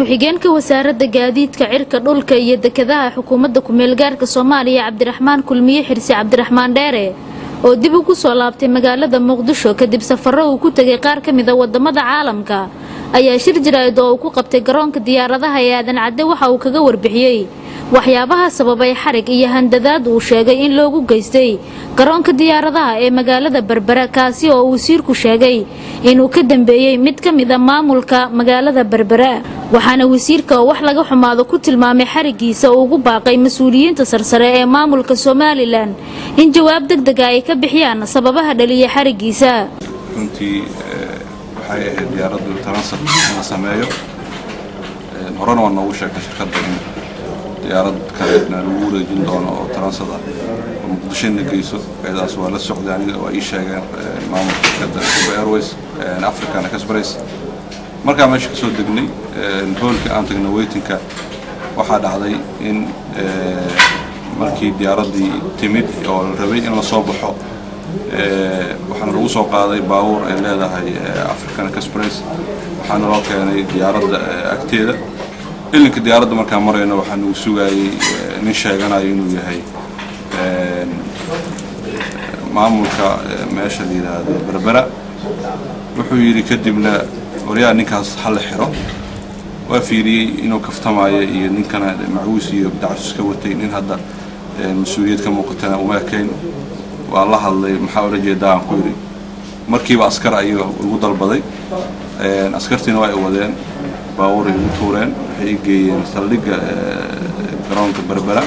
ku-xigeenka wasaaradda gaadiidka cirka dhulka iyo dekedaha xukuumadda ku-meelgaarka soomaaliya cabdiraxmaan kulmiye xirsi cabdiraxmaan dheere oo dib ugu soo laabtay magaalada muqdisho kadib safaro uu ku tegay qaar ka mida wadamada caalamka ayaa shir jaraa'id oo uu ku qabtay garoonka diyaaradaha ee aadan cadde waxa uu kaga warbixiyey waxyaabaha sababay xarig iyo handadaad uu sheegay in loogu geystay garoonka diyaaradaha ee magaalada berbera kaasi oo uu wasiirku sheegay inuu ka dambeeyey mid ka mid a maamulka magaalada berbera waxaana wasiirka oo wax laga xumaado ku tilmaamay xarigiisa uu ugu baaqay mas-uuliyiinta sarsare ee maamulka somalilan in jawaab deg dega ay ka bixiyaan sababaha dhaliya xarigiisa runtii waxay ahayd diyaaraddu taransat in la sameeyo horena waa noogu sheegtay shirkadda in diyaarad kaleedna lagu wareejin doono oo taransad ah oo muqdisho ina geyso eedaas waa la socday aniga waa ii sheegeen maamulka shirkadda Cuba airways african express markaa meesha ka soo degnay hoolka aan tagnay weytinka waxaa dhacday in markii diyaaraddii timid oo la rabay in la soo baxo waxaana lagu soo qaaday baabuur ay leedahay african express waxaana loo keenay diyaaradda agteeda ilinka diyaaradda markaan marayno waxaa nagu sugayay nin sheeganayo inuu yahay maamulka meesha la yidhaahdo berbera wuxuu yidhi kadibna waryaa ninkaas ha la xiro waa fiiriyey inuu kaftamayo iyo ninkana macwiis iyo dacsus ka watay nin hadda mas-uuliyad ka muuqatana uma ekayn waa la hadlay maxaa ula jeedaa aan ku yidhi markiiba askar ayuu igu dalbaday askartiina waa ay wadeen baabuuray igu tuureen waxay i geeyeen saldhigga garoonka berbera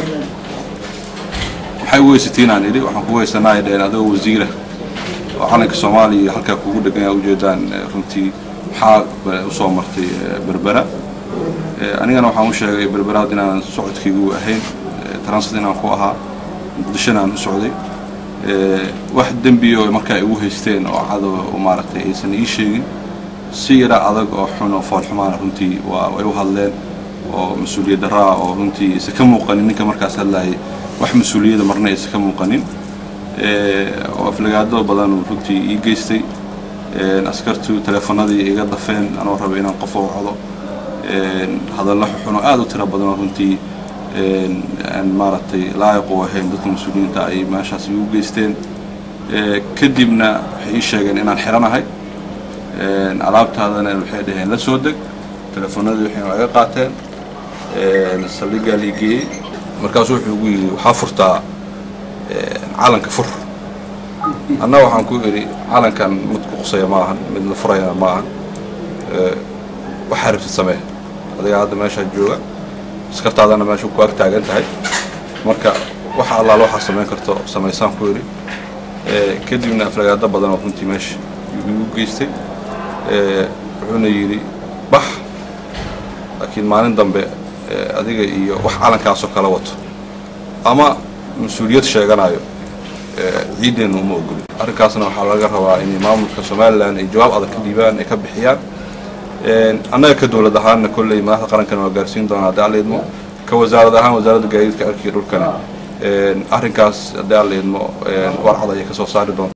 maxay u weysatiin aan idhi waxaan ku weysanaa ay dhaheen adoo wasiira oo calanka soomaaliya halkaa kugu dhegan aa ujeedaan runtii maxaa usoo martay berbera anigana waxaan u sheegay berberaad inaanan socodkaygu ahayn transit inaan ku ahaa muqdishona aan u socday wax dembi oo markaa igu haysteen oo cadow maaragtay aysan ii sheegin si yara adag oo xun oo foolxumaana runtii waa ay u hadleen oo mas-uuliyad daraa oo runtii isa ka muuqanin ninka markaas hadlayay wax mas-uuliyada marna isa ka muuqanin oo aflagaado badan runtii ii geystay askartu teleefanadii iga dafeen anoo raba inaan qof u codo hadallo xuxun oo aada u tiro badan oo runtii aan maaragtay laayiq u ahayn dadka mas-uuliyiinta ay meeshaas igu geysteen kadibna waxay ii sheegeen inaan xiranahay alaabtaadana waxay dhaheen la soo deg teleefanadii waxay iga qaateen saldhiggaa la geeyey markaasuu wuxuu igu yidhi waxaa furtaa calanka fur anna waxaan ku idhi calankan mid ku qusaya ma ahan mid la furayana ma ahan waxaa rabtid samee adiga hadda meeshaa jooga askartaadana meesha ku ag taagan tahay marka waxa allaal waxaa samayn karto samaysaan ku idhi kadibna aflagaado badan oo runtii meesha igu geystay wuxuuna yidhi bax laakiin maalin dambe adiga iyo wax calankaasoo kala wato ama mas-uuliyad sheeganayo ciiddeenna uma ogolin arrinkaasna waxaa laga rabaa in maamulka somalilan ay jawaab adag ka dhiibaan ay ka bixiyaan annaga ka dowlad ahaanna kolley madaxda qarankana waa gaarsiin doonaa haddii alla idmo ka wasaarad ahaan wasaaradda gaadiidka cirka iyo dhulkana arrinkaas haddii alla idmo warcad ayay ka soo saari doonta